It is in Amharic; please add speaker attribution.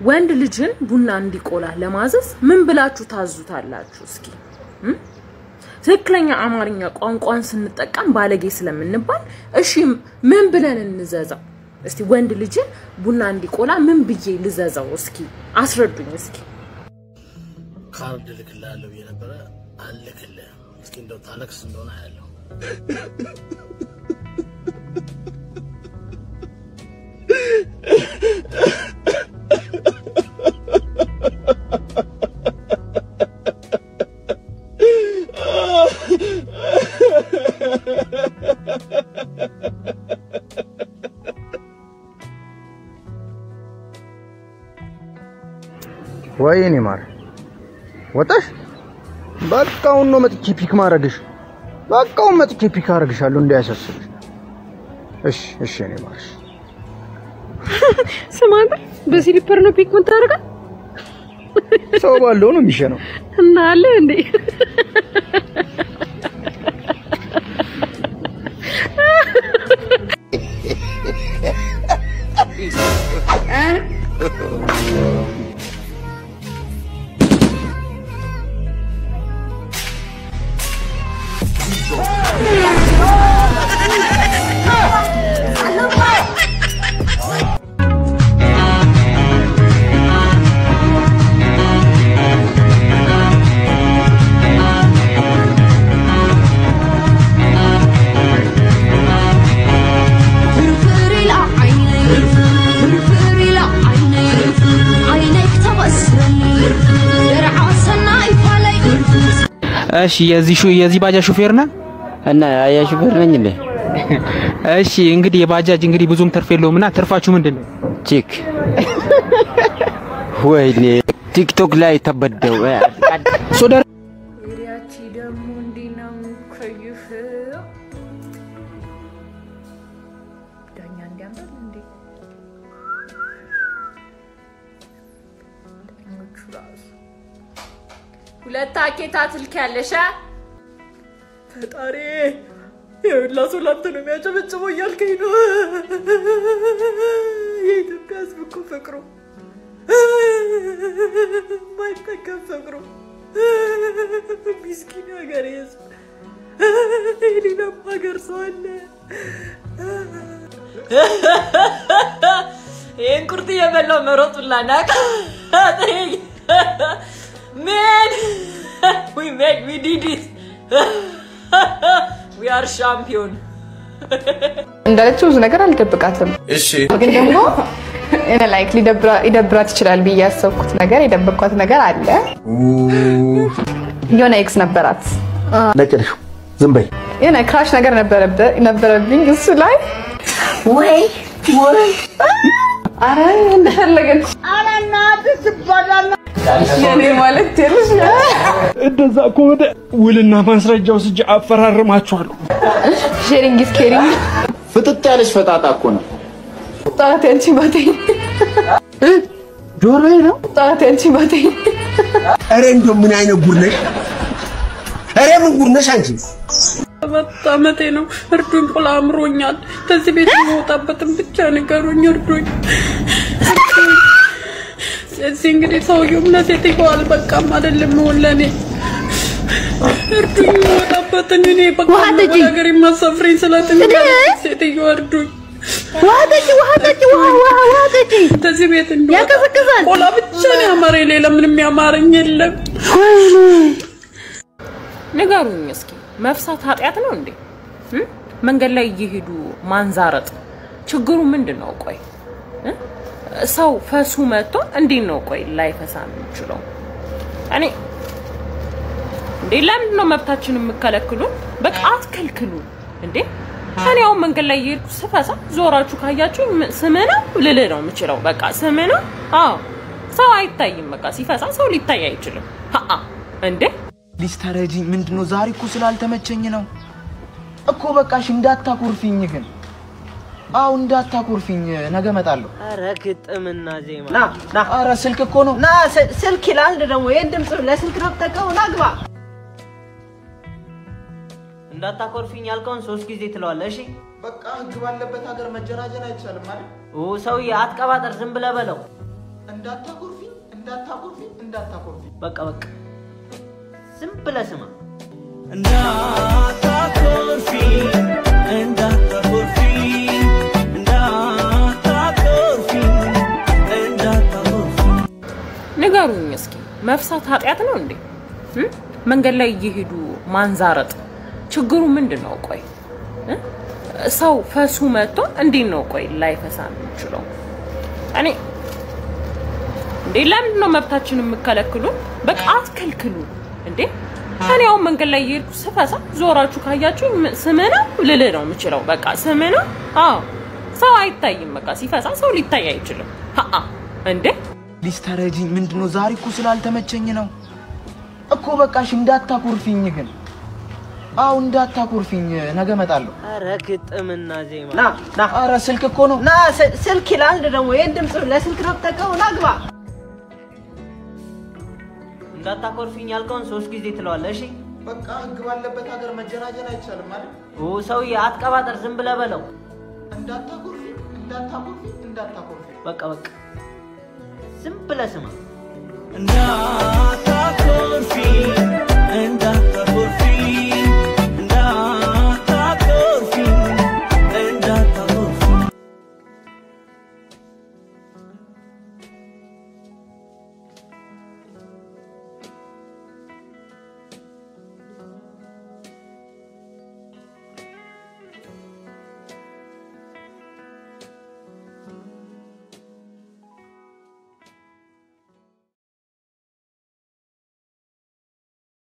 Speaker 1: ወንድ ልጅን ቡና እንዲቆላ ለማዘዝ ምን ብላችሁ ታዙታላችሁ? እስኪ እም? ትክክለኛ አማርኛ ቋንቋን ስንጠቀም ባለጌ ስለምንባል እሺ ምን ብለን እንዘዘው? እስቲ ወንድ ልጅን ቡና እንዲቆላ ምን ብዬ ልዘዘው? እስኪ አስረዱኝ እስኪ።
Speaker 2: ካርድ እልክልሃለሁ ብዬ ነበረ፣ አልልክልህም። እስኪ እንደው ታለቅስ እንደሆነ ያለው
Speaker 3: ወይኔ ማር ወጣሽ? በቃውን ነው መጥቼ ፒክ ማረግሽ። በቃውን መጥቼ ፒክ አረግሻለሁ እንዳያሳስብሽ። እሺ እሺ፣ እኔ ማርሽ
Speaker 4: ስማ አንተ በስሊፐር ነው ፒክ የምታደርገው
Speaker 3: ሰው ባለው ነው የሚሸነው።
Speaker 4: እና አለ እንዴ
Speaker 5: فرفر إلى عيني فرفر إلى عيني عينيك تبصرني درع سناي فلي
Speaker 6: እሺ የዚህ ሹ የዚህ ባጃጅ ሹፌር ነህ?
Speaker 7: እና አያ ሹፌር ነኝ እንዴ?
Speaker 6: እሺ እንግዲህ የባጃጅ እንግዲህ ብዙም ትርፍ የለውም እና ትርፋችሁ ምንድን ነው?
Speaker 7: ቺክ ወይኔ ቲክቶክ ላይ ተበደው
Speaker 6: ሶዳ
Speaker 1: ያቺ ደግሞ እንዲህ ነው ከይፍ ዳኛ እንዲያምራል እንዴ ዳኞቹ ራሱ ሁለት አኬታ ትልክ ያለሻ ፈጣሪ የሁላ ሰው ላንተ ነው የሚያጨበጭበው እያልከኝ ነው። የኢትዮጵያ ሕዝብ እኮ ፍቅሩ ማይጠቀም ፍቅሩ ሚስኪን ሀገር ሕዝብ የሌላም ሀገር ሰው አለ። ይህን ቁርጥ እየበላው መሮጡላ ናቅ ሜን ዊ ሜድ ዊ ዲድ ኢት ዊ አር ሻምፒዮን
Speaker 8: እንዳለችው ብዙ ነገር አልደብቃትም።
Speaker 9: እሺ
Speaker 8: ግን ደግሞ እኔ ላይክ ሊደብራት ይችላል ብዬ ያሰብኩት ነገር የደበቅኳት ነገር አለ። የሆነ ኤክስ ነበራት
Speaker 3: ነቅልሽ ዝም በይ።
Speaker 8: የሆነ ክራሽ ነገር ነበረበ- ነበረብኝ እሱ ላይ
Speaker 5: ወይ ወይ
Speaker 8: አረ እንደፈለገች የኔ ማለት ትንሽ
Speaker 6: እንደዛ ከሆነ ውልና ማስረጃ ወስጄ አፈራርማችኋለሁ።
Speaker 8: ሼሪንግ ኢዝ ኬሪንግ
Speaker 9: ፍጥጥ ያለች ፈጣጣ እኮ ነው።
Speaker 8: ጣት ያንቺ ባተኝ
Speaker 3: ጆሮዬ ነው።
Speaker 8: ጣት ያንቺ ባተኝ
Speaker 9: ኧረ እንደው ምን አይነት ጉድ ነሽ? ኧረ ምን ጉድ ነሽ አንቺ?
Speaker 4: ሰባት ዓመቴ ነው። እርዱኝ፣ ቁላ አምሮኛል። ከዚህ ቤት የምወጣበትን ብቻ ንገሩኝ፣ እርዱኝ። ስለዚህ እንግዲህ ሰውየው እምነት የትየዋል በቃም አይደለም መሆን ለእኔ እርዱኝ፣ የምወጣበትን እኔ በቃ
Speaker 5: ውሃ ጠጪ።
Speaker 4: ነገር የማሳፍረኝ ስለትንጋ ሴትዮ እርዱኝ።
Speaker 5: ውሃ ጠጪ ውሃ ጠጪ ውሃ ውሃ ውሃ ጠጪ
Speaker 4: ከዚህ ቤት እንደወጣ
Speaker 5: ያቀዘቅዛል።
Speaker 4: ቆላ ብቻ ነው ያማረኝ፣ ሌላ ምንም ያማረኝ የለም።
Speaker 1: ንገሩኝ እስኪ መፍሳት ኃጢአት ነው እንዴ? እም? መንገድ ላይ እየሄዱ ማንዛረጥ ችግሩ ምንድን ነው? ቆይ እ? ሰው ፈሱ መጥቶ እንዴት ነው ቆይ ላይፈሳ የሚችለው? እኔ እንዴ ለምንድን ነው መብታችን የምከለክሉ? በቃ አትከልክሉ እንዴ። እኔ አሁን መንገድ ላይ እየሄድኩ ስፈሳ ዞራችሁ ካያችሁ ስምህ ነው ልልህ ነው የምችለው። በቃ ስምህ ነው። አዎ ሰው አይታይም። በቃ ሲፈሳ ሰው ሊታይ አይችልም። ሀአ እንዴ
Speaker 10: ፕሊዝ ተረጂኝ። ምንድነው ዛሬ እኮ ስላልተመቸኝ ነው እኮ። በቃሽ እንዳታኮርፊኝ ግን። አዎ እንዳታኮርፊኝ፣ ነገ እመጣለሁ።
Speaker 7: ኧረ ግጥምና ዜማ
Speaker 10: ና ና። ኧረ ስልክ እኮ ነው።
Speaker 7: ና ስ- ስልክ ይላል ደግሞ ይህን ድምፅ ለስልክ ነው የምጠቀመው። ና ግባ። እንዳታኮርፊኝ ያልከውን ሶስት ጊዜ ትለዋለህ። እሺ
Speaker 10: በቃ ህግ ባለበት ሀገር መጀናጀን አይቻልም ማለት
Speaker 7: ኦ ሰውዬ አትቀባጠር፣ ዝም ብለህ በለው።
Speaker 10: እንዳታኮርፊ እንዳታኮርፊ እንዳታኮርፊ
Speaker 11: በቃ በቃ ዝም ብለህ ስማ።
Speaker 12: እንዳታኮርፊ እንዳታኮርፊ እንዳታኮርፊ እንዳታኮርፊ
Speaker 1: ንገሩኝ እስኪ መፍሳት ኃጢአት ነው እንዴ? እም? መንገድ ላይ እየሄዱ ማንዛረጥ ችግሩ ምንድን ነው? ቆይ እ? ሰው ፈሱ መጥቶ እንዴት ነው ቆይ ላይፈሳ የሚችለው? እኔ እንዴ ለምንድን ነው መብታችን የምከለክሉ? በቃ አትከልክሉ እንዴ። እኔ አሁን መንገድ ላይ እየሄድኩ ስፈሳ ዞራችሁ ካያችሁ ስምህ ነው ልልህ ነው የምችለው። በቃ ስምህ ነው። አዎ ሰው አይታይም። በቃ ሲፈሳ ሰው ሊታይ አይችልም። ሀአ እንዴ
Speaker 10: ሊስተረጂኝ ምንድን ነው? ዛሬ እኮ ስላልተመቸኝ ነው እኮ። በቃሽ እንዳታኮርፊኝ ግን። አዎ እንዳታኮርፊኝ፣ ነገ እመጣለሁ።
Speaker 11: ኧረ ግጥምና ዜማ
Speaker 7: ና ና
Speaker 10: ኧረ ስልክ እኮ ነው።
Speaker 7: ና ስ- ስልክ ይላል ደግሞ ይሄን ድምፅ ለስልክ ነው የምጠቀመው። ና ግባ።
Speaker 11: እንዳታኮርፊኝ ያልከውን ሶስት ጊዜ ትለዋለህ። እሺ
Speaker 10: በቃ ህግ ባለበት ሀገር መጀናጀን አይቻልም ማለት
Speaker 11: ኦ ሰውዬ አትቀባጠር፣ ዝም ብለህ በለው።
Speaker 10: እንዳታኮርፊ እንዳታኮርፊ እንዳታኮርፊ
Speaker 11: በቃ በቃ ዝም ብለህ ስማ።
Speaker 12: እንዳታኮርፊ